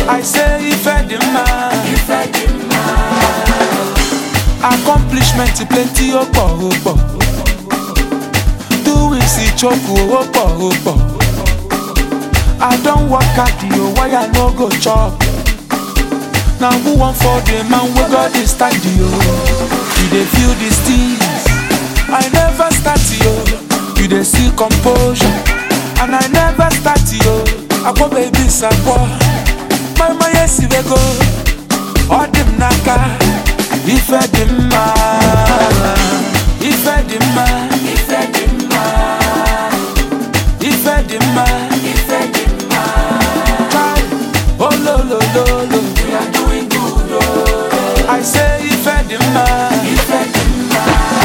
I say ife dị mma accomplishment plenty ó pọ̀ ó pọ̀ doings ìchoku ó pọ̀ ó pọ̀ I don work hard o why I no go chop na who wan for the man wey God dey stand o you dey feel these things I never start yo you dey see composure and I never start yo akpọ baby sakpọ mama yesi wego ọ dị m n'aka ife dị mma ife dị mma ife dị mma ife dị mma ife dị mma Kai, ololololo we are doing good oh. I say ife dị mma ife dị mma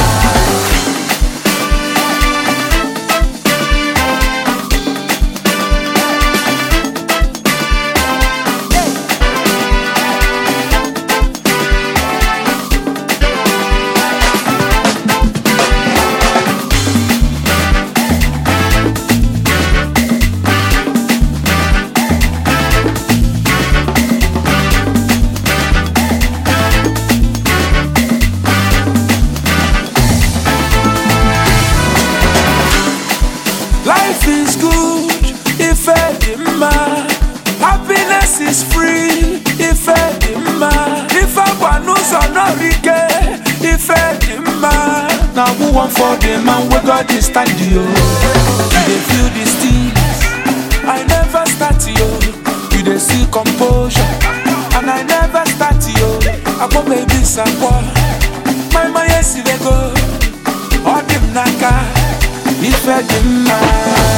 Life is good if edema. Happiness is free if edema. If I want n'ụzọ n'orike if edema. Na who wan for the man wey God dey stand yo? You dey feel these things. I never start yo. You dey see composure. And I never start yo. Akpọ baby sakpọ. My my yesi dey go. Ọ dị m n'aka. Ife dị mma